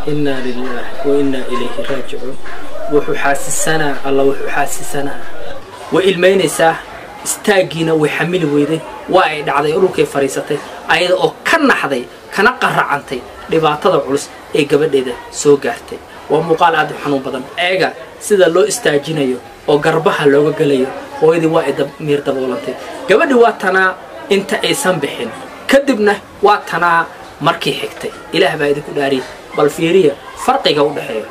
inaa lilaah wa innaa ilayhi raajicuun wuxuu xaasisanaa alla wuxuu xaasisanaa way ilmaynaysaa istaaggiina way xamili weyday waa ay dhacday oo dhulkay fadhiisatay ayada oo ka naxday kana qaracantay dhibaatada culus ee gabadheeda soo gaartay waa muuqaal aad u xanuun badan eega sida loo istaajinayo oo garbaha looga gelayo hooyadii waa ay miir daboolantay gabadhii waa tanaa inta aysan bixin kadibna waa tanaa markii xigtay ilaah baa idinku dhaariyay bal fiiriya farqiga u dhexeeya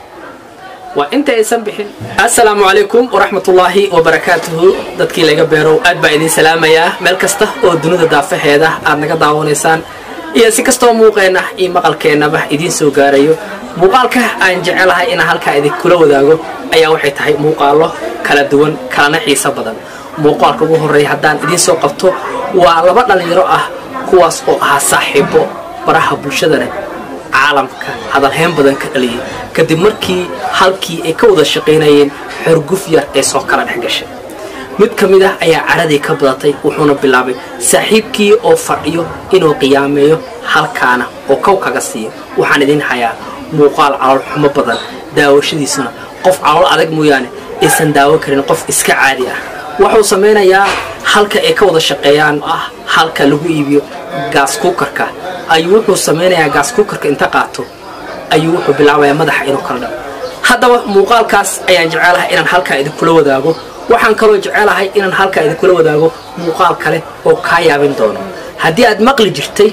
waa inta aysan bixin assalaamu calaykum waraxmatullaahi wabarakaatuhu dadkii laga beerow aad baa idiin salaamayaa meel kasta oo dunida daafaheeda aad naga daawanaysaan iyo si kastoo muuqeenna iyo maqalkeennaba idiin soo gaarayo muuqaalka aan jecelahay inaan halkaa idinkula wadaago ayaa waxay tahay muuqaallo kala duwan kalana xiiso badan muuqaalka ugu horreeya haddaan idiin soo qabto waa laba dhallinyaro ah kuwaas oo ahaa saaxiibo baraha bulshadana caalamka hadalhayn badan ka dhaliyay kadib markii halkii ay ka wada shaqaynayeen xorguf yar ee soo kala dhex gashay mid ka mid ah ayaa caradii ka badatay wuxuuna bilaabay saaxiibkii oo fadhiyo inuu qiyaameeyo halkaana oo kow kaga siiyo waxaan idiin hayaa muuqaal calool xumo badan daawashadiisuna qof calool adag mooyaane aysan daawo karin qof iska caadi ah wuxuu samaynayaa halka ay ka wada shaqeeyaan ah halka lagu iibiyo gaas kuukarka ayuu wuxuu samaynayaa gaas kuukarka inta qaato ayuu wuxuu bilaabayaa madaxa inuu kala dhaco haddaba muuqaalkaas ayaan jecelahay inaan halkaa idinkula wadaago waxaan kaloo jecelahay inaan halkaa idinkula wadaago muuqaal kale oo kaa yaabin doono haddii aad maqli jirtay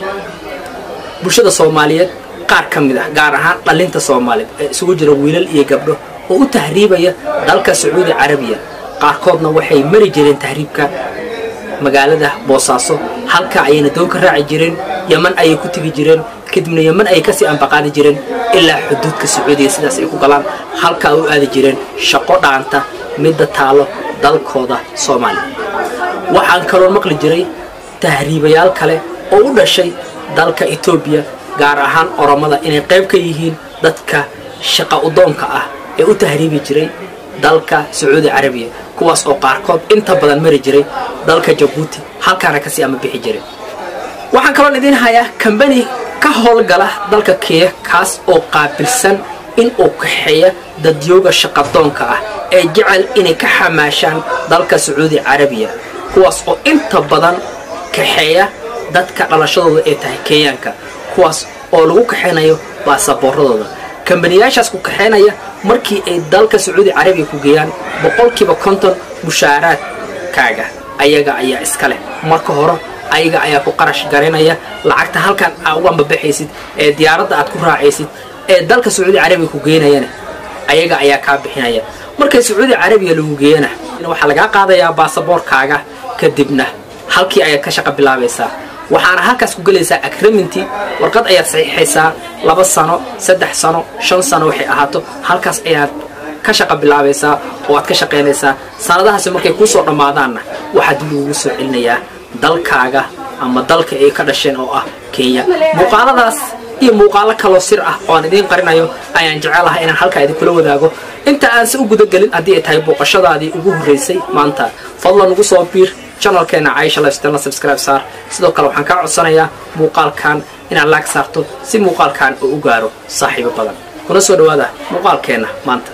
bulshada soomaaliyeed qaar ka mid ah gaar ahaan dhallinta soomaaliyeed ee isugu jira wiilal iyo gabdho oo u tahriibaya dalka sacuudi carabiya qaarkoodna waxay mari jireen tahriibka magaalada boosaaso halka ayayna doon ka raaci jireen yeman ayay ku tegi jireen kadibna yeman ayay kasii ambaqaadi jireen ilaa xuduudka sacuudiya sidaas ay ku galaan halkaa u aadi jireen shaqo dhaanta midda taalo dalkooda soomaaliya waxaan kaloo maqli jiray tahriibayaal kale oo u dhashay dalka etoobiya gaar ahaan oromada inay qayb ka yihiin dadka shaqa udoonka ah ee u tahriibi jiray dalka sacuudi carabiya kuwaas oo qaarkood inta badan mari jiray dalka jabuuti halkaana kasii ama bixi jiray waxaan kaloon idiin hayaa kambani ka howlgala dalka kenya kaas oo qaabilsan in uu kaxeeya dadyooga shaqadoonka ah ee jecel inay ka xamaashaan dalka sacuudi carabiya kuwaas oo inta badan kaxeeya dadka dhalashadooda ay tahay kenyaanka kuwaas oo lagu kaxaynayo baasaboorradooda kambaniyaashaas ku kaxaynaya markii ay dalka sacuudi carabiya ku geeyaan boqolkiiba konton mushaaraadkaaga ayaga ayaa iska leh marka hore ayaga ayaa ku qarash garaynaya lacagta halkan aa uga ambabaxaysid ee diyaaradda aad ku raacaysid ee dalka sacuudi carabiya ku geynayana ayaga ayaa kaa bixinaya markay sacuudi carabiya lagu geeyana waxaa lagaa qaadayaa baasaboorkaaga kadibna halkii ayaad ka shaqa bilaabaysaa waxaana halkaas ku gelaysaa agraminti warqad ayaad saxiixaysaa laba sano saddex sano shan sano waxay ahaato halkaas ayaad ka shaqa bilaabaysaa oo aad ka shaqaynaysaa sanadahaasi markay kuu soo dhammaadaanna waxaa dib lagugu soo celinayaa dalkaaga ama dalka ay ka dhasheen oo ah kenya muuqaaladaas iyo muuqaalo kaloo sir ah oo aan idiin qarinayo ayaan jecelahay inaan halkaa idinkula wadaago inta aanse u gudagelin haddii ay tahay booqashadaadii ugu horraysay maanta fadlan ugu soo biir janalkeena caisha lifestyle subscribe saar sidoo kale waxaan kaa codsanayaa muuqaalkan inaad laag saarto si muuqaalkan uu u gaaro saaxiibo badan kuna soo dhawaada muuqaalkeenna maanta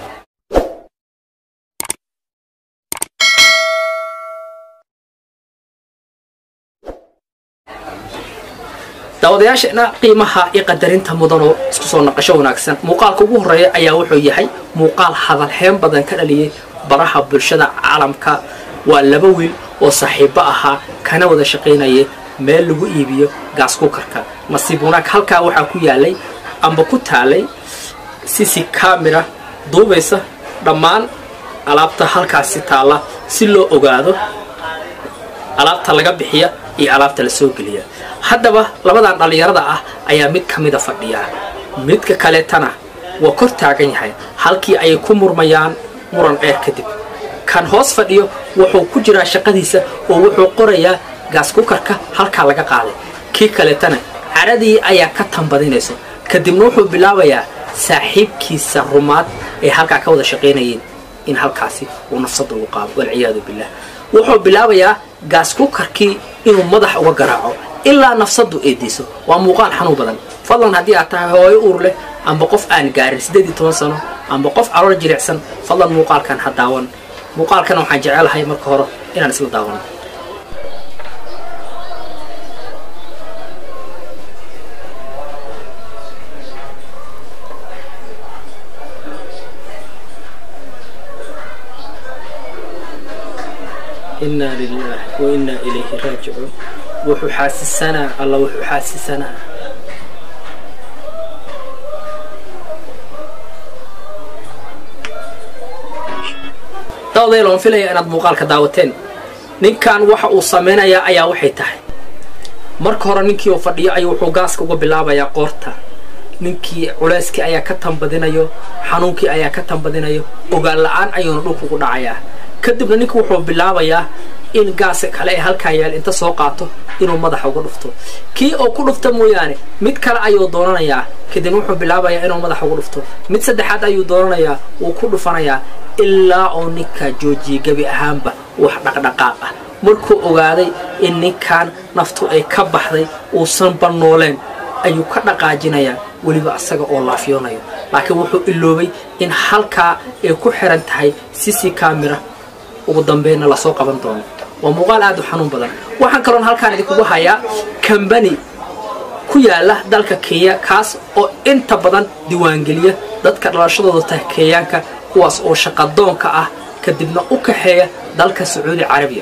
daawadayaasheena qiimaha iyo qadarinta mudanoo isku soo naqasho wanaagsan muuqaalka ugu horreeya ayaa wuxuu yahay muuqaal hadalheen badan ka dhaliyay baraha bulshada caalamka waa laba wiil oo saaxiibo ahaa kana wada shaqaynaya meel lagu iibiyo gaas kukarka nasiib wanaag halkaa waxaa ku yaalay amba ku taalay sisi kamera duubaysa dhammaan alaabta halkaasi taalla si loo ogaado alaabta laga bixiya iyo alaabta la soo geliya haddaba labadan dhallinyarada ah ayaa mid ka mida fadhiyaa midka kaleetana waa kor taagan yahay halkii ayay ku murmayaan muran dheer kadib kan hoos fadhiyo wuxuu ku jiraa shaqadiisa oo wuxuu qorayaa gaas kukarka halkaa laga qaaday kii kaleetana caradii ayaa ka tambadinayso kadibna wuxuu bilaabayaa saaxiibkiisa rumaad ay halkaa ka wada shaqaynayeen in halkaasi uu nafsada ugu qaado walciyaadu billah wuxuu bilaabayaa gaas kukarkii inuu madax uga garaaco ilaa nafsadu eediso waa muuqaal xanuun badan fadlan haddii aad tahay hooyo uur leh amba qof aan gaarin siddeed iyo toban sano amba qof calool jilicsan fadlan muuqaalkan ha daawan muuqaalkana waxaan jecelahay marka hore inaan isla daawano inaa lilaahi wa innaa ilayhi raajicuun wuxuu xaasisanaa alla wuxuu xaasisanaa daodayl oon filaya inaad muuqaalka daawateen ninkan waxa uu samaynayaa ayaa waxay tahay marka hore ninkii uu fadhiyo ayuu wuxuu gaaska uga bilaabayaa qoorta ninkii culeyskii ayaa ka tanbadinayo xanuunkii ayaa ka tanbadinayo ogaan la-aan ayuuna dhulka ugu dhacayaa kadibna ninka wuxuu bilaabayaa in gaaska kale ee halkaa yaal inta soo qaato inuu madaxa uga dhufto kii oo ku dhufta mooyaane mid kale ayuu doonanayaa kadibna wuxuu bilaabayaa inuu madaxa uga dhufto mid saddexaad ayuu doonanayaa wuu ku dhufanayaa ilaa oo ninkaa joojiyay gebi ahaanba wax dhaqdhaqaaq ah markuu ogaaday in ninkan naftu ay ka baxday uusan bannooleen ayuu ka dhaqaajinayaa weliba asaga oo laafyoonayo laakiin wuxuu iloobay in halkaa ay ku xiran tahay sisi kamira ugu dambeynna lasoo qaban doono waa muuqaal aad u xanuun badan waxaan kaloon halkaan idinkugu hayaa kambani ku yaala dalka kenya kaas oo inta badan diiwaangeliya dadka dhalashadooda tahay kenyaanka kuwaas oo shaqadoonka ah kadibna u kaxeeya dalka sacuudi carabiya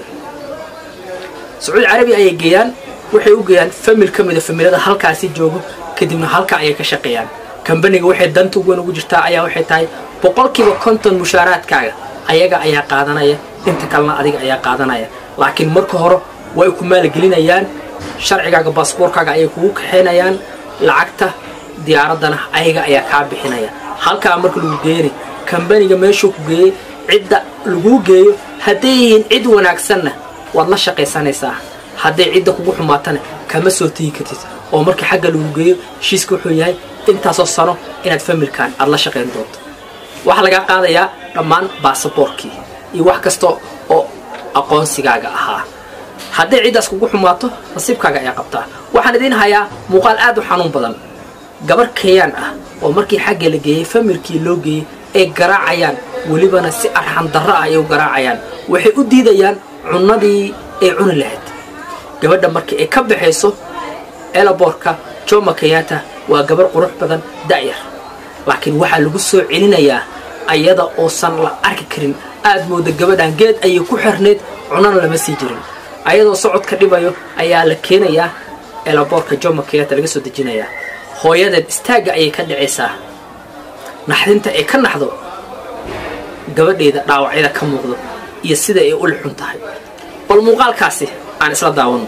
sacuudi carabiya ayay geeyaan waxay u geeyaan famil ka mida familada halkaasi joogo kadibna halka ayay ka shaqeeyaan kambaniga waxay danta weyn ugu jirtaa ayaa waxay tahay boqolkiiba konton mushaaraadkaaga ayaga ayaa qaadanaya inta kalena adiga ayaa qaadanaya laakiin marka hore way ku maalgelinayaan sharcigaaga baasboorkaaga ayay kugu kaxaynayaan lacagta diyaaraddana ayaga ayaa kaa bixinaya halkaa marka lagu geeyana kambaniga meeshuu ku geeyey cidda laguu geeyo hadday yihiin cid wanaagsanna waad la shaqaysanaysaa hadday cidda kugu xumaatana kama soo tegi kartid oo markii xagga lagu geeyo heshiiska wuxuu yahay intaasoo sano inaad familkan aad la shaqayn doonto waxaa lagaa qaadayaa dhammaan baasaboorkii iyo wax kasta oo aqoonsigaaga ahaa hadday ciddaas kugu xumaato nasiibkaaga ayaa qabtaa waxaan idiin hayaa muuqaal aad u xanuun badan gabar keeyaan ah oo markii xagga la geeyey familkii loo geeyey ay garaacayaan welibana si arxan darro ah ay u garaacayaan waxay u diidayaan cunnadii ay cuni lahayd gabadha markii ay ka baxayso elaboorka joma kenyatta waa gabar qurux badan da'yar laakiin waxaa lagu soo celinayaa ayada oosan la arki karin aad mooda gabadhan geed ayay ku xirnayd cunana lama sii jirin ayadoo socodka dhibayo ayaa la keenayaa elaboorka joma kenyatta laga soo dejinayaa hooyadeed istaagga ayay ka dhacaysaa naxdinta ay ka naxdo gabadheeda dhaawacyada ka muuqdo iyo sida ay uli xun tahay bal muuqaalkaasi aan isla daawano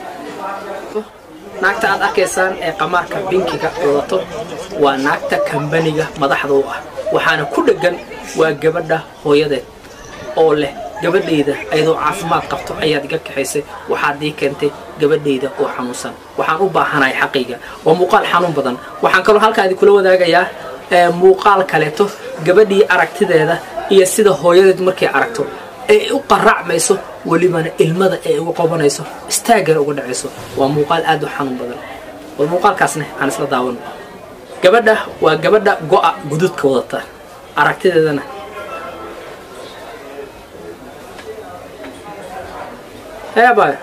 naagta aad arkaysaan ee qamaarka binkiga wadato waa naagta kambaniga madaxda u ah waxaana ku dheggan waa gabadha hooyadeed oo leh gabadhayda ayadoo caafimaad qabto ayaad iga kaxaysay waxaad ii keentay gabadhayda oo xanuunsan waxaan u baahanahay xaqayga waa muuqaal xanuun badan waxaan kaloo halkaa idinkula wadaagayaa muuqaal kaleeto gabadhii aragtideeda iyo sida hooyadeed markay aragto ay u qaracmayso welibana ilmada ay uga qobanayso istaaggana uga dhacayso waa muuqaal aad u xanuun badan bal muuqaalkaasna aan isla daawano gabadha waa gabadha go'a guduudka wadata aragtideedana eebay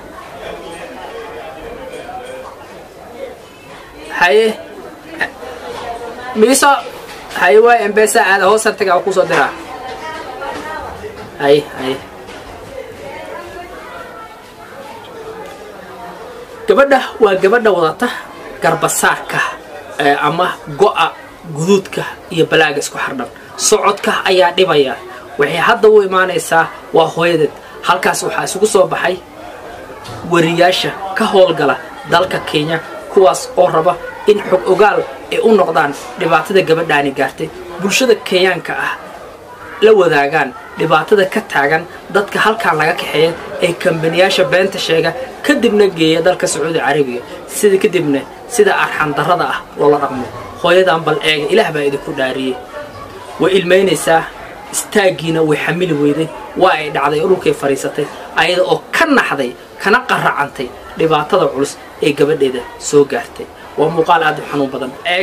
haye miiso haye waay embesa aada hoosar taga kusoo diraa haye haye gabadha waa gabadha wadata garbasaarka ama go'a guduudka iyo balaaga isku xardhan socodka ayaa dhibaya waxay hadda u imaanaysaa waa hooyadeed halkaas waxaa isugu soo baxay wariyaasha ka howlgala dalka kenya kuwaas oo raba in xog ogaal ay u noqdaan dhibaatada gabadhaani gaartay bulshada kenyaanka ah la wadaagaan dhibaatada ka taagan dadka halkaan laga kaxeeya ee kambaniyaasha beenta sheega kadibna geeya dalka sacuudi carabiga sida kadibna sida arxan darrada ah loola dhaqmo hooyadan bal eega ilaah baa idinku dhaariyey way ilmaynaysaa istaaggiina way xamili weyday waa ay dhacday oo dhulkay fadhiisatay ayada oo ka naxday kana qaracantay dhibaatada culus ee gabadheeda soo gaartay waa muuqaal aad u xanuun badan eega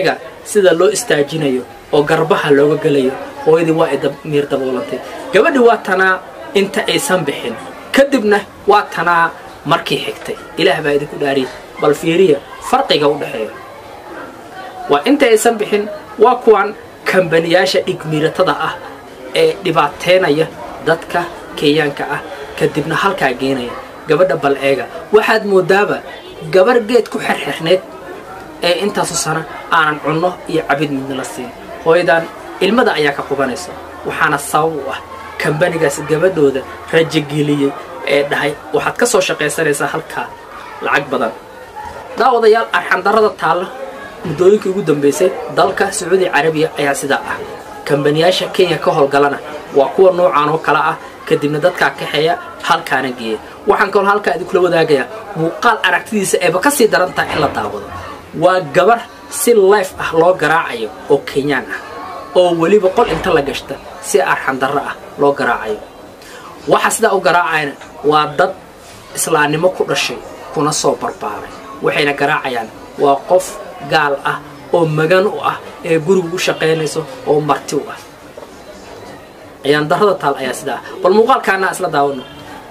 sida loo istaajinayo oo garbaha looga gelayo hooyadii waa ay miir daboolantay gabadhii waa tanaa inta aysan bixin kadibna waa tanaa markii xigtay ilaah baa idinku dhaariyay bal fiiriya farqiga u dhexeeya waa inta aysan bixin waa kuwan kambaniyaasha dhigmiiratada ah ee dhibaateynaya dadka kenyaanka ah kadibna halkaa geenaya gabadha bal eega waxaad moodaaba gabar geed ku xerxirneed ee intaasu sana aanan cunno iyo cabid midna la siin hooyadan ilmada ayaa ka qubanaysa waxaana sabab u ah kambanigaas gabadhooda rajageliyey ee dhahay waxaad ka soo shaqaysanaysaa halkaa lacag badan daawadayaal arxandarrada taalla muddooyinkii ugu dambaysay dalka sacuudi carabiya ayaa sidaa ah kambaniyaasha kenya ka howlgalana waa kuwa noocaan oo kale ah kadibna dadkaa kaxeeya halkaana geeya waxaan kaloo halkaa idinkula wadaagayaa muuqaal aragtidiisa eeba ka sii daran tahay in la daawado waa gabar si life ah loo garaacayo oo kenyaan ah oo weliba qol inta la gashta si arxandarro ah loo garaacayo waxa sidaa u garaacayana waa dad islaamnimo ku dhashay kuna soo barbaaray waxayna garaacayaan waa qof gaal ah oo magan u ah ee guriga u shaqaynayso oo marti u ah ayaan darrada taal ayaa sidaa ah bal muuqaalkaana isla daawano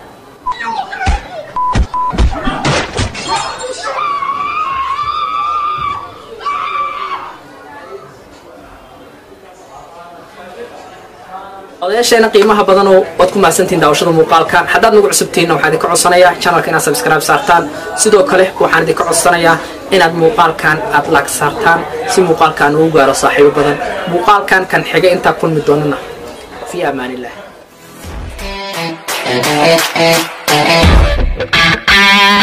odayaasheena qiimaha badanoo waad ku mahadsantihin daawashada muuqaalkan haddaad nagu cusubtihiinna waxaan idinka codsanayaa channelka inaad subscribe saartaan sidoo kale waxaan idinka codsanayaa inaad muuqaalkan aad laag saartaan si muuqaalkan uu gaaro saaxiibo badan muuqaalkan kan xiga intaa kulmi doonana fi amaan illah